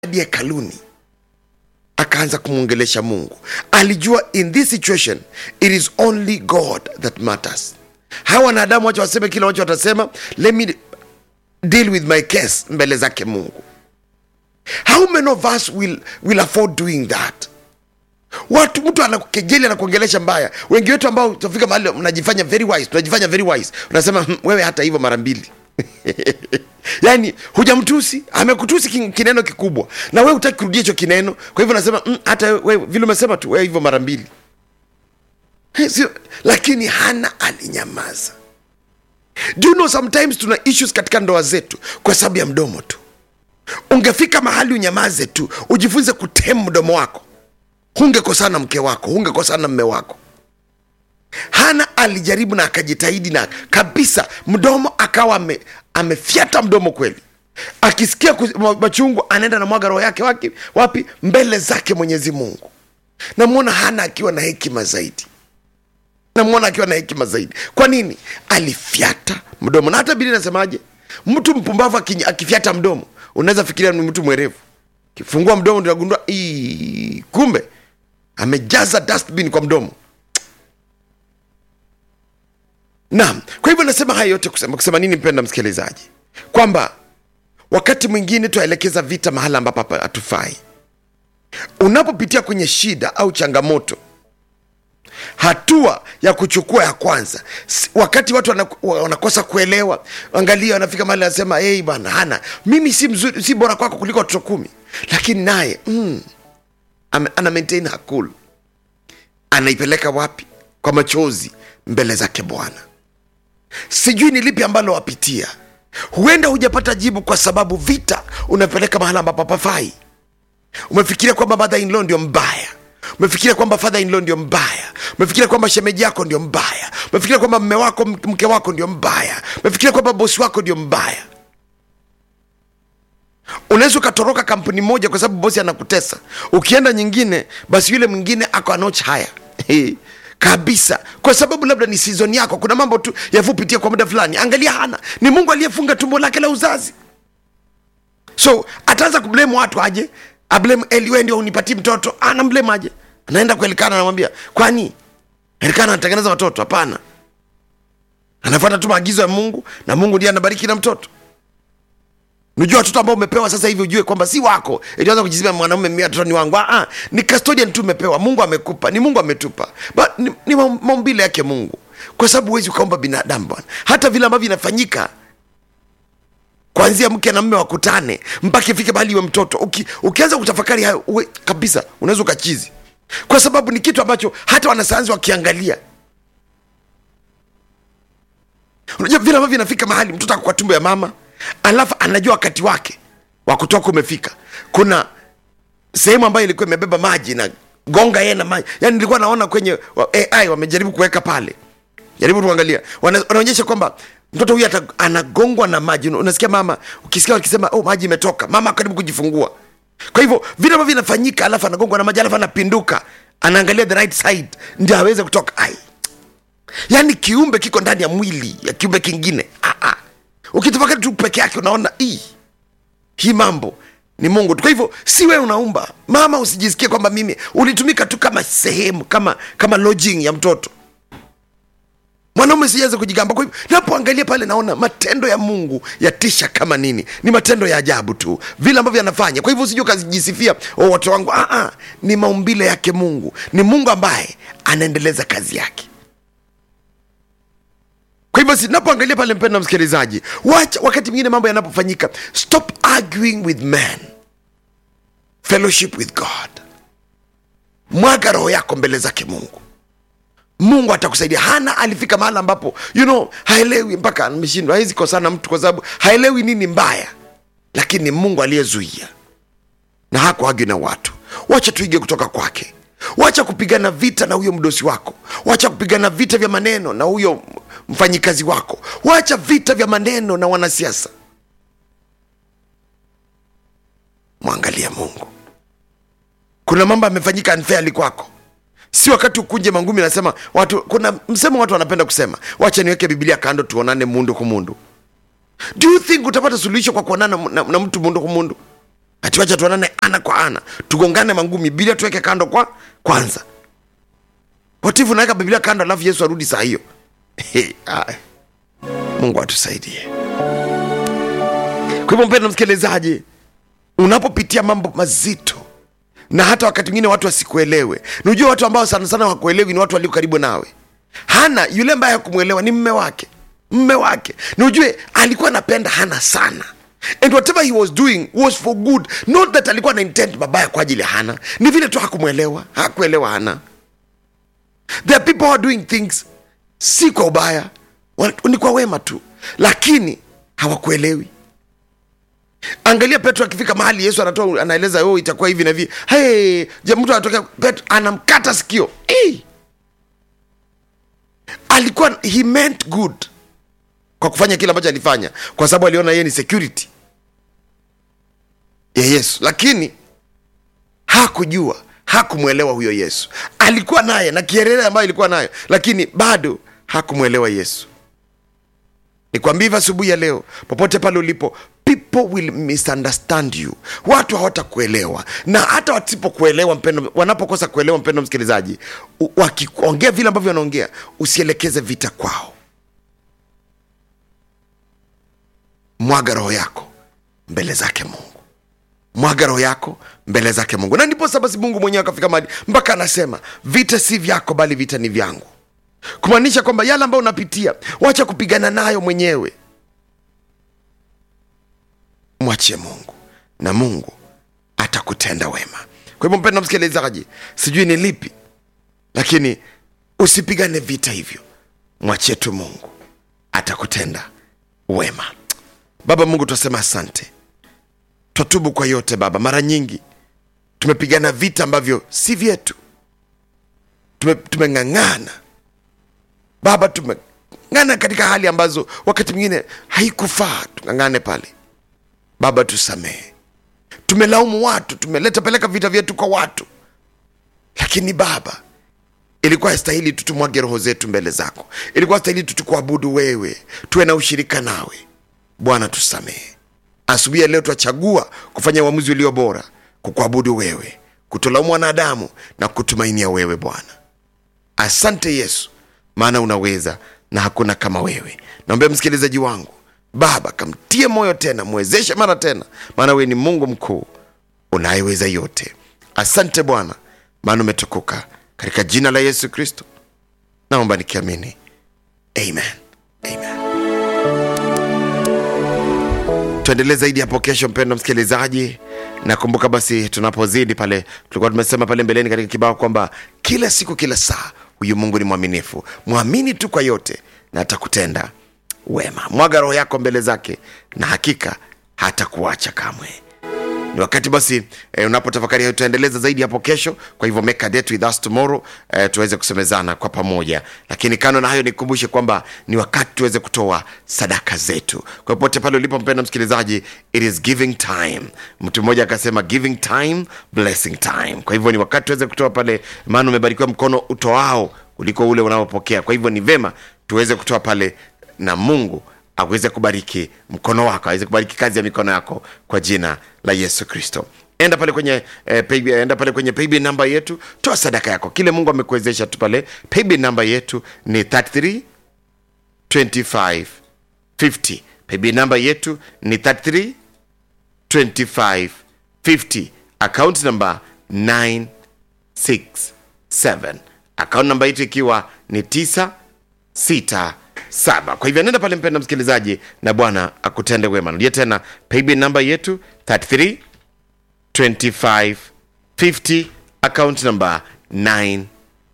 hadi hekaluni akaanza kumwongelesha mungu alijua in this situation it is only god that matters hawa wanadamu wacha waseme kila wacha watasema let me deal with my case mbele zake mungu how many of us will, will afford doing that watu mtu anakejeli anakuongelesha mbaya wengi wetu ambao tutafika mahali mnajifanya very wise tunajifanya very wise unasema "Hmm, wewe hata hivyo mara mbili yaani hujamtusi amekutusi kin- kineno kikubwa na wewe hutaki kurudia hicho kineno kwa hivyo unasema "Mm, hata wewe vile umesema tu wewe hivyo mara mbili Eh, sio lakini hana alinyamaza do you know sometimes tuna issues katika ndoa zetu kwa sababu ya mdomo tu ungefika mahali unyamaze tu ujifunze kutemu mdomo wako hungekosana mke wako hungekosana mme wako hana alijaribu na akajitahidi na kabisa mdomo akawa ame, amefyata mdomo kweli akisikia kus- ma- machungu anaenda na mwaga roho yake wapi, wapi mbele zake mwenyezi mungu namwona hana akiwa na hekima zaidi namwona akiwa na hekima zaidi kwa nini alifyata mdomo na hata bili nasemaje mtu mpumbavu aki- akifyata mdomo unaweza fikiria ni mtu mwerevu kifungua mdomo ndio unagundua "Ii, kumbe amejaza dustbin kwa mdomo naam kwa hivyo nasema haya yote kusema, kusema nini mpenda msikilizaji kwamba wakati mwingine twaelekeza vita mahala ambapo hapa hatufai unapopitia kwenye shida au changamoto hatua ya kuchukua ya kwanza S- wakati watu wana- wanakosa kuelewa angalia wanafika mahali anasema hey, bwana hana mimi si mzuri si bora kwako kuliko watoto kumi lakini naye mm, ame- ana maintain her cool anaipeleka wapi kwa machozi mbele zake bwana sijui ni lipi ambalo wapitia huenda hujapata jibu kwa sababu vita unapeleka mahala ambapo pafai umefikiria kwamba mother in law ndio mbaya umefikiria kwamba father in law ndio mbaya umefikiria kwamba shemeji yako ndio mbaya umefikiria kwamba mme wako m- mke wako ndio mbaya umefikiria kwamba bosi wako ndio mbaya unaweza ukatoroka kampuni moja kwa sababu bosi anakutesa ukienda nyingine basi yule mwingine ako anoch haya kabisa kwa sababu labda ni sizon yako kuna mambo tu yavupitia kwa muda fulani angalia hana ni mungu aliyefunga tumbo lake la uzazi so ataanza kublame watu aje ablame eli we ndio unipatie mtoto anamblame aje anaenda kwa elikana anamwambia kwani elikana anatengeneza watoto hapana anafuata tu maagizo ya mungu na mungu ndiye anabariki na mtoto unajua watoto ambao umepewa sasa hivi ujue kwamba si wako ilianza kujizima mwanaume mia watoto ni wangu ah, ni custodian tu umepewa mungu amekupa ni mungu ametupa but ni, ni maum- maumbile yake mungu kwa sababu huwezi ukaomba binadamu bwana hata vile ambavyo inafanyika kwanzia mke na mme wakutane mpaka ifike mahali iwe mtoto Uki, ukianza kutafakari hayo uwe, kabisa unaweza ukachizi kwa sababu ni kitu ambacho hata wanasayansi wakiangalia unajua vile ambavyo inafika mahali mtoto ako kwa tumbo ya mama alafu anajua wakati wake wa kutoka umefika kuna sehemu ambayo ilikuwa imebeba maji na gonga yeye na maji yani nilikuwa naona kwenye wa- ai wamejaribu kuweka pale jaribu tuangalia Wana- wanaonyesha kwamba mtoto huyu ata- anagongwa na maji Una- unasikia mama ukisikia wakisema oh maji imetoka mama karibu kujifungua kwa hivyo vile ambavyo vinafanyika alafu anagongwa na maji alafu anapinduka anaangalia the right side ndio aweze kutoka ai yaani kiumbe kiko ndani ya mwili ya kiumbe kingine ah, ah. ukitafakari tu peke yake unaona "Ii, hii mambo ni mungu tu kwa hivyo si wewe unaumba mama usijisikie kwamba mimi ulitumika tu kama sehemu kama kama lodging ya mtoto mwanaume sijaanza kujigamba kwa hivyo napoangalia pale naona matendo ya mungu yatisha kama nini ni matendo ya ajabu tu vile ambavyo anafanya kwa hivyo usije ukajisifia oh, watoto wangu ah, ah, ni maumbile yake mungu ni mungu ambaye anaendeleza kazi yake kwa hivyo sinapoangalia pale mpendo msikilizaji wacha wakati mwingine mambo yanapofanyika stop arguing with man fellowship with god mwaga roho yako mbele zake mungu mungu atakusaidia hana alifika mahali ambapo you know haelewi mpaka ameshindwa hawezi kosana mtu kwa sababu haelewi nini mbaya lakini ni mungu aliyezuia na hakuagi na watu wacha tuige kutoka kwake wacha kupigana vita na huyo mdosi wako wacha kupigana vita vya maneno na huyo mfanyikazi wako wacha vita vya maneno na wanasiasa mwangalia mungu kuna mambo yamefanyika unfairly kwako si wakati ukunje mangumi nasema watu kuna msemo watu wanapenda kusema wacha niweke biblia kando tuonane mundu kumundu do you think utapata suluhisho kwa kuonana na, na mtu mundu kumundu atiwacha tuonane ana kwa ana tugongane mangumi biblia tuweke kando kwa kwanza watifu naweka biblia kando alafu yesu arudi saa hiyo Ai. mungu atusaidie kwa hivyo mpendo msikilizaji unapopitia mambo mazito na hata wakati mwingine watu wasikuelewe nijua watu ambao sana sana wakuelewi ni watu walio karibu nawe hana yule ambaye hakumwelewa ni mme wake mme wake na ujue alikuwa anapenda hana sana and whatever he was doing was for good not that alikuwa na intent mabaya kwa ajili ya hana ni vile tu hakumwelewa hakuelewa hana there are people who are doing things si kwa ubaya wana- ni kwa wema tu lakini hawakuelewi angalia petro akifika mahali yesu anatoa anaeleza oh, itakuwa hivi na hivi hey, je mtu anatokea petro anamkata sikio hey! alikuwa he meant good kwa kufanya kile ambacho alifanya kwa sababu aliona yeye ni security ya yesu lakini hakujua hakumwelewa huyo yesu alikuwa naye na kierere ambayo ilikuwa nayo lakini bado hakumwelewa yesu nikwambia hivyo asubuhi ya leo popote pale ulipo people will misunderstand you watu hawatakuelewa na hata wasipokuelewa mpendo wanapokosa kuelewa mpendo msikilizaji u- wakiongea vile ambavyo wanaongea usielekeze vita kwao mwaga roho yako mbele zake mungu mwaga roho yako mbele zake mungu na ndipo sasa basi mungu mwenyewe akafika mahali mpaka anasema vita si vyako bali vita ni vyangu kumaanisha kwamba yale ambayo unapitia wacha kupigana nayo mwenyewe mwachie mungu na mungu atakutenda wema kwa hivyo mpenda msikilizaji sijui ni lipi lakini usipigane vita hivyo mwachie tu mungu atakutenda wema baba mungu twasema asante twatubu kwa yote baba mara nyingi tumepigana vita ambavyo si vyetu Tume- tumeng'ang'ana baba tumeng'ana katika hali ambazo wakati mwingine haikufaa tung'ang'ane pale baba tusamehe tumelaumu watu tumeleta peleka vita vyetu kwa watu lakini baba ilikuwa stahili tu tumwage roho zetu mbele zako ilikuwa stahili tu tukuabudu wewe tuwe na ushirika nawe bwana tusamehe asubuhi ya leo twachagua kufanya uamuzi ulio bora kukuabudu wewe kutolaumu wanadamu na kutumainia wewe bwana asante yesu maana unaweza na hakuna kama wewe naombea msikilizaji wangu baba kamtie moyo tena mwezeshe mara tena maana wewe ni mungu mkuu unayeweza yote asante bwana maana umetukuka katika jina la yesu kristo naomba nikiamini amen amen tuendelee zaidi hapo kesho mpendo msikilizaji nakumbuka basi tunapozidi pale tulikuwa tumesema pale mbeleni katika kibao kwamba kila siku kila saa huyu mungu ni mwaminifu mwamini tu kwa yote na atakutenda wema mwaga roho yako mbele zake na hakika hatakuacha kamwe ni wakati basi eh, unapotafakari hayo tutaendeleza zaidi hapo kesho kwa hivyo make a date with us tomorrow eh, tuweze kusemezana kwa pamoja lakini kando na hayo nikumbushe kwamba ni wakati tuweze kutoa sadaka zetu kwa popote pale ulipo mpenda msikilizaji it is giving time mtu mmoja akasema giving time blessing time kwa hivyo ni wakati tuweze kutoa pale maana umebarikiwa mkono utoao kuliko ule unaopokea kwa hivyo ni vema tuweze kutoa pale na mungu aweze kubariki mkono wako aweze kubariki kazi ya mikono yako kwa jina la yesu kristo enda pale kwenye eh, pay, enda pale kwenye paybill namba yetu toa sadaka yako kile mungu amekuwezesha tu pale paybill namba yetu ni 33 25 50 paybill namba yetu ni 33 25 50 account number 967 account namba yetu ikiwa ni 9 sita saba kwa hivyo nenda pale mpenda msikilizaji na bwana akutende wema narudia tena paybill namba yetu 33 25 50 account number 967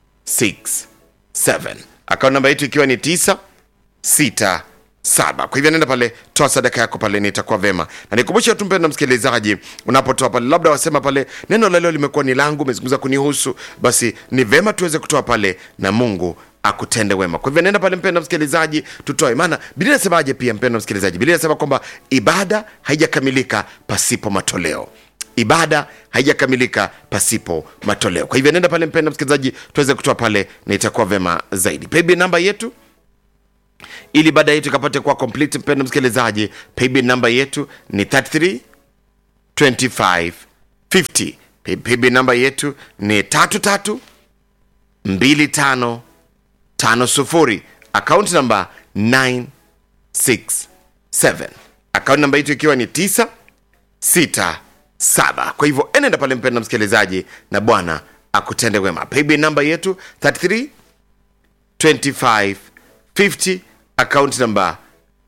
account namba yetu ikiwa ni 9 sita saba kwa hivyo nenda pale toa sadaka yako pale nitakuwa vema na nikumbushe tu mpenda msikilizaji unapotoa pale labda wasema pale neno la leo limekuwa ni langu umezungumza kunihusu basi ni vema tuweze kutoa pale na mungu akutende wema kwa hivyo nenda pale mpenda msikilizaji tutoe maana biblia inasemaje pia mpenda msikilizaji biblia inasema kwamba ibada haijakamilika pasipo matoleo ibada haijakamilika pasipo matoleo kwa hivyo nenda pale mpenda msikilizaji tuweze kutoa pale na itakuwa vema zaidi paybill namba yetu ili baada yetu ikapate kuwa complete mpendo msikilizaji paybill namba yetu ni 33 25 50 paybill namba yetu ni tatu tatu mbili tano tano sufuri akaunti namba 967 akaunti namba yetu ikiwa ni 967 kwa hivyo enenda pale mpenda msikilizaji na bwana akutende wema paybill namba yetu 33 25 50 akaunti namba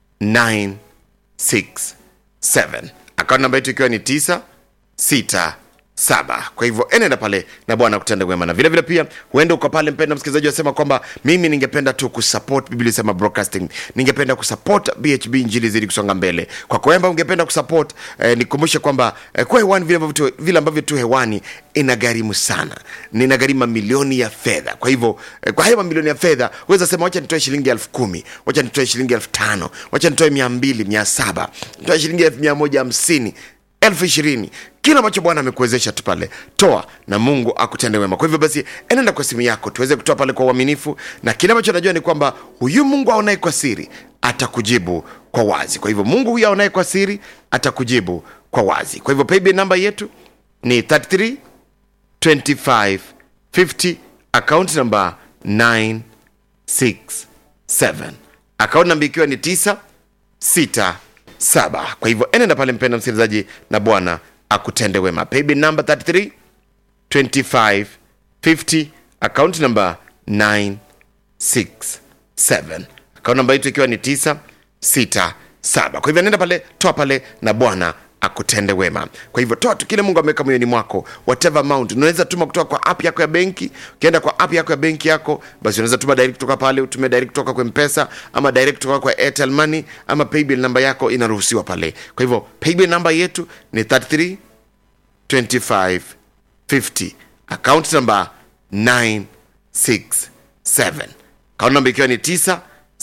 967 akaunti namba yetu ikiwa ni 967 kwa hivyo enenda pale na bwana akutende wema na vile vile pia huenda uko pale mpenda msikilizaji wasema kwamba mimi ningependa tu kusupport biblia sema broadcasting ningependa kusupport bhb injili zidi kusonga mbele kwa kwamba ungependa kusupport eh, nikumbushe kwamba eh, kwa hewani vile ambavyo tu- vile ambavyo tu hewani inagharimu sana ninagharimu mamilioni ya fedha kwa hivyo eh, kwa hayo mamilioni ya fedha weza sema wacha nitoe shilingi elfu kumi wacha nitoe shilingi elfu tano wacha nitoe mia mbili mia saba nitoe shilingi elfu mia moja hamsini elfu ishirini kila ambacho bwana amekuwezesha tu pale toa na mungu akutende wema kwa hivyo basi enenda kwa simu yako tuweze kutoa pale kwa uaminifu na kile ambacho najua ni kwamba huyu mungu aonaye kwa siri atakujibu kwa wazi kwa hivyo mungu huyu aonaye kwa siri atakujibu kwa wazi kwa hivyo paybill namba yetu ni 33 25 50 account namba 967 account namba ikiwa ni 9 sita saba kwa hivyo enenda pale mpenda msikilizaji na bwana akutende wema paybill number 33 25 50 account number 967 account namba yetu ikiwa ni 967 kwa hivyo nenda pale toa pale na bwana akutende wema kwa hivyo toa tu kile mungu ameweka moyoni mwako whatever amount unaweza tuma kutoka kwa app yako ya benki ukienda kwa app yako ya benki yako basi unaweza tuma direct kutoka pale utume direct kutoka kwa mpesa ama direct kutoka kwa airtel money ama paybill namba yako inaruhusiwa pale kwa hivyo paybill namba yetu ni 33 25 50 account number 967 account namba ikiwa ni 967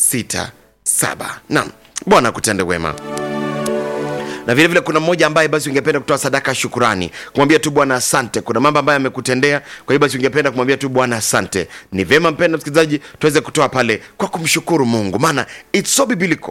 naam bwana akutende wema na vile vile kuna mmoja ambaye basi ungependa kutoa sadaka ya shukurani kumwambia tu bwana asante kuna mambo ambayo amekutendea kwa hiyo basi ungependa kumwambia tu bwana asante ni vyema mpenda msikilizaji tuweze kutoa pale kwa kumshukuru mungu maana its so biblical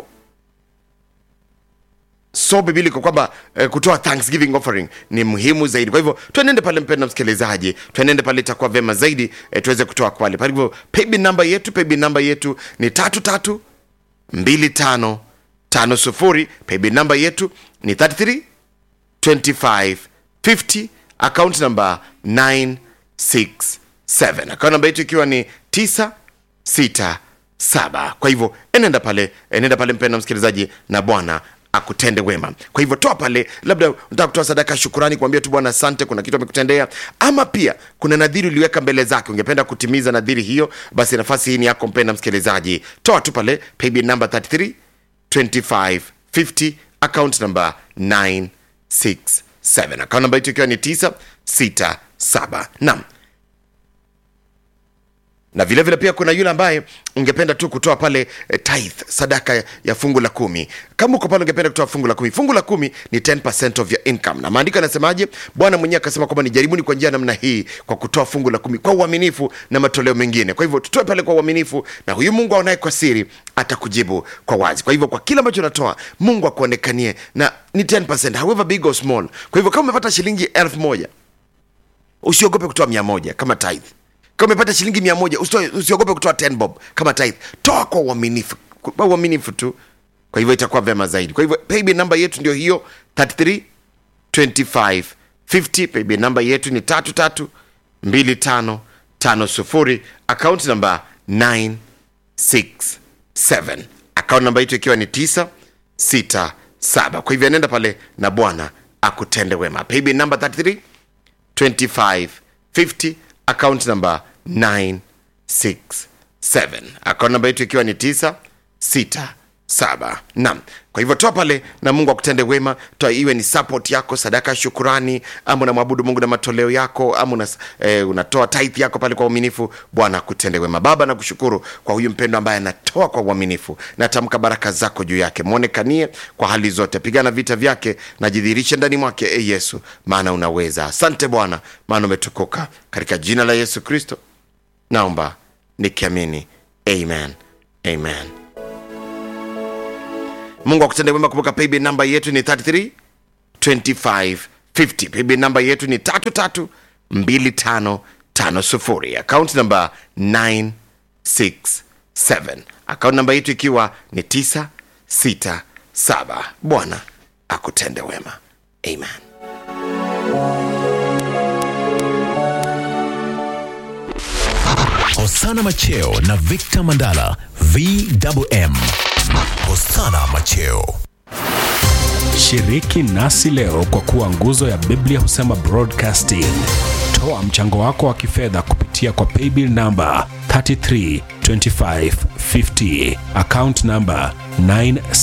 so biblical kwamba eh, kutoa thanksgiving offering ni muhimu zaidi kwa hivyo tuenende pale mpenda msikilizaji tuenende pale itakuwa vema zaidi eh, tuweze kutoa pale kwa hivyo paybill namba yetu paybill namba yetu ni tatu tatu mbili tano tano sufuri paybill namba yetu ni 33 25 50 account number 967 account namba yetu ikiwa ni 967 kwa hivyo enenda pale enenda pale mpenda msikilizaji na bwana akutende wema kwa hivyo toa pale labda unataka kutoa sadaka ya shukurani kuambia tu bwana asante kuna kitu amekutendea ama pia kuna nadhiri uliweka mbele zake ungependa kutimiza nadhiri hiyo basi nafasi hii ni yako mpenda msikilizaji toa tu pale paybill number 33 25 50 account number 967 account number yetu ikiwa ni 967 naam na vile vile pia kuna yule ambaye ungependa tu kutoa pale eh, tithe sadaka ya, ya fungu la kumi kama uko pale ungependa kutoa fungu la kumi fungu la kumi ni 10% of your income na maandiko yanasemaje bwana mwenyewe akasema kwamba nijaribuni kwa njia ya namna hii kwa kutoa fungu la kumi kwa uaminifu na matoleo mengine kwa hivyo tutoe pale kwa uaminifu na huyu mungu aonaye kwa siri atakujibu kwa wazi kwa hivyo kwa kila ambacho unatoa mungu akuonekanie na ni 10% however big or small kwa hivyo kama umepata shilingi elfu moja usiogope kutoa mia moja kama tithe kama umepata shilingi mia moja usitoe- usiogope kutoa 10 bob kama tithe toa kwa uaminifu kwa uaminifu tu kwa hivyo itakuwa vyema zaidi kwa hivyo paybill namba yetu ndio hiyo 33 25 50 paybill namba yetu ni tatu tatu mbili tano tano sufuri account namba 967 account namba yetu ikiwa ni 967 kwa hivyo nenda pale na bwana akutende wema paybill namba 33 25 50 account number 967 account namba yetu ikiwa ni 967 naam kwa hivyo toa pale na mungu akutende wema toa iwe ni support yako sadaka ya shukurani ama unamwabudu mungu na matoleo yako ama una, eh, unatoa tithe yako pale kwa uaminifu bwana akutende wema baba nakushukuru kwa huyu mpendo ambaye anatoa kwa uaminifu natamka baraka zako juu yake mwonekanie kwa hali zote pigana vita vyake na jidhihirishe ndani mwake e yesu maana unaweza asante bwana maana umetukuka katika jina la yesu kristo naomba nikiamini amen amen mungu akutende wema kumbuka paybill namba yetu ni 33 25 50 paybill namba yetu ni 332550 akaunti namba 967 akaunti namba yetu ikiwa ni 967 bwana akutende wema amen Hosana Macheo na Victor Mandala VMM. Hosana Macheo. Shiriki nasi leo kwa kuwa nguzo ya Biblia husema broadcasting. Toa mchango wako wa kifedha kupitia kwa paybill namba 332550 account namba 9